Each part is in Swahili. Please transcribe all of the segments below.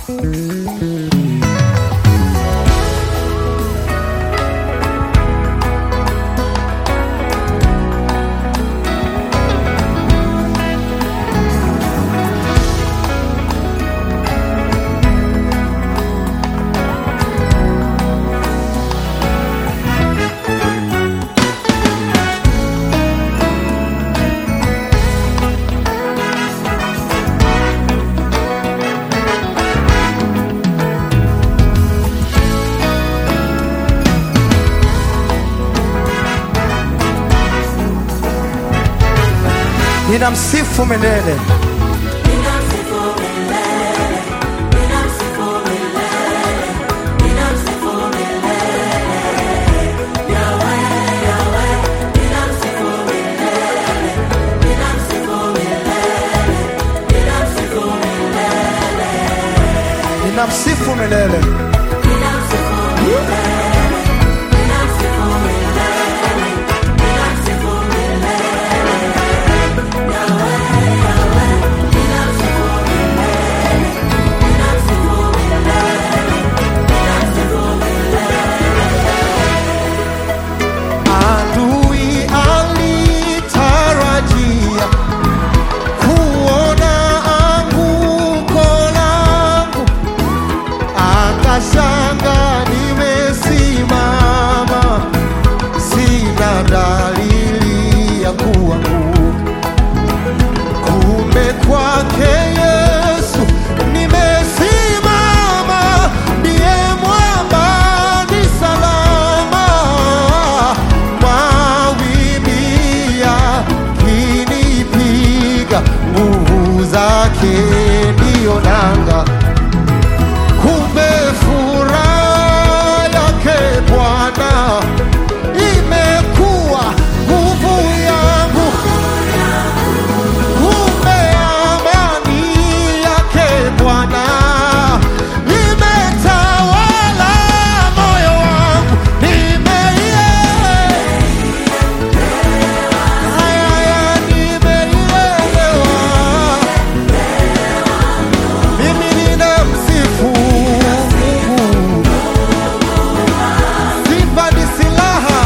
ninamsifu milele. Ninamsifu milele. Adui alitarajia kuona anguko langu, akashanga nimesimama, sina dalili ya kuanguka. Kumbe kwake Yesu nimesimama, ndiye mwamba ni salama. Mawimbi yakinipiga, nguvu zake ndiyo nanga. Kumbe furaha yake Bwana imekuwa nguvu yangu. Kumbe amani yake Bwana imetawala moyo wangu, nimeielewa haya, nimeielewa. Mimi ninamsifu Mungu, sifa ni silaha.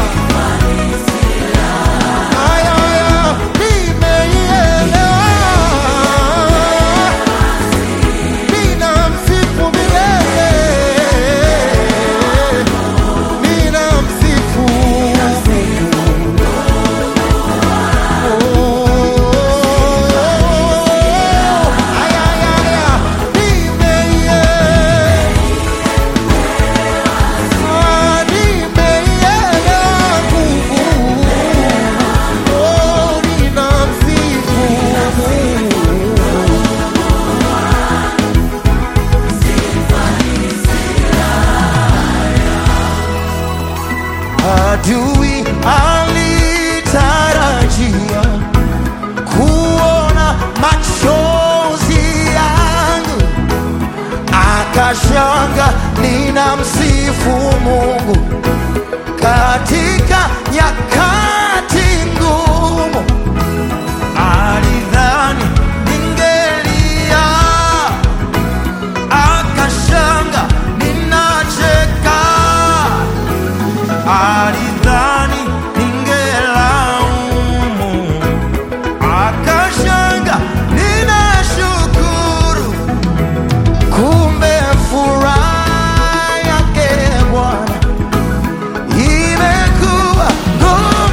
Haya, haya, nimeielewa. Ninamsifu milele. Ninamsifu Mungu. Oh, haya, haya, haya, nimeielewa. Ah, nimeielewa nguvu. Oh, ninamsifu Mungu. Adui alitarajia kuona machozi yangu, akashanga ninamsifu Mungu katika nyakati ngumu. Alidhani ningelia, akashanga ninacheka alidhani ningelaumu, akashanga ninashukuru. Kumbe furaha yake Bwana imekuwa nguvu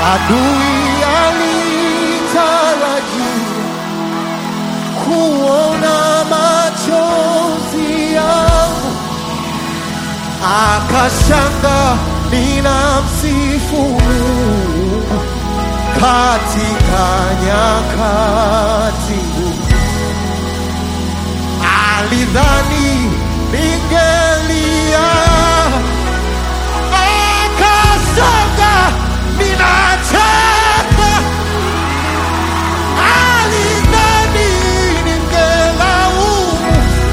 Adui alitarajia kuona machozi yangu, akashanga ninamsifu Mungu katika nyakati ngumu. Alidhani ningelia, akasanga ninacheka. Alidhani ningelaumu,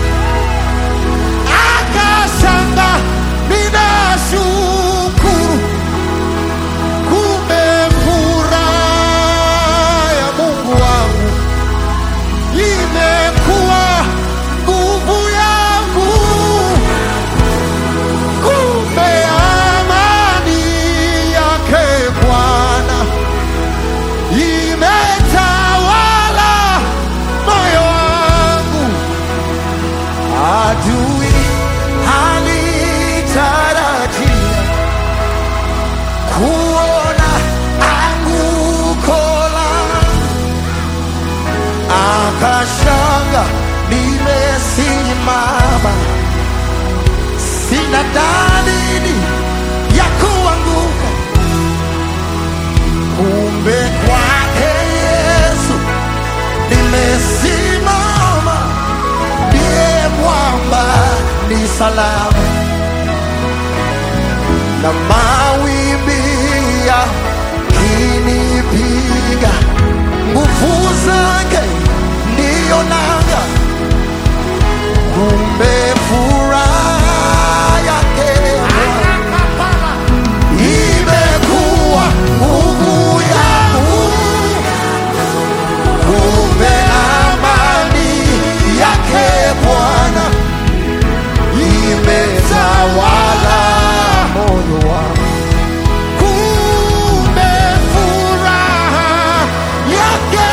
akasanga ninashukuru. Kumbe furaha ya Mungu wangu imekuwa nguvu yangu. Kumbe amani yake Bwana imetawala moyo wangu. Adui alitarajia kuona anguko langu, akashanga nimesimama, sina dalili ya kuanguka. Kumbe kwake Yesu nimesimama, ndiye mwamba ni salama na mawimbi yakinipiga, nguvu zake ndiyo nanga. Kumbe furaha yake imekuwa nguvu yangu. Kumbe amani yake Bwana imetawala moyo wangu. Kumbe furaha yake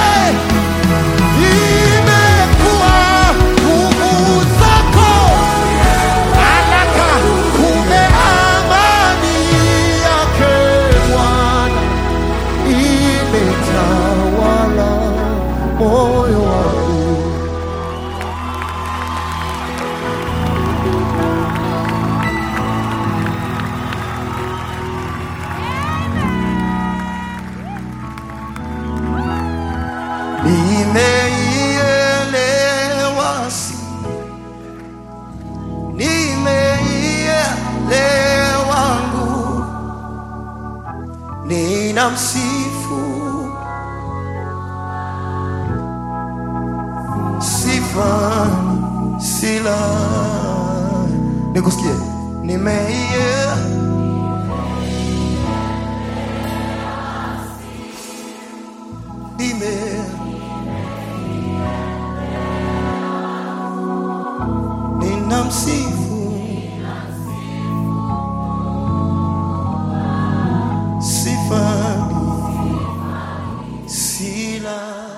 imekuwa nguvu zako. Alaka, kumbe amani yake Bwana imetawala moyo wangu. Nimeielewa si nimeielewa nguvu, ninamsifu sifa sila nikusikie nimeie nime ninamsifu sifa sila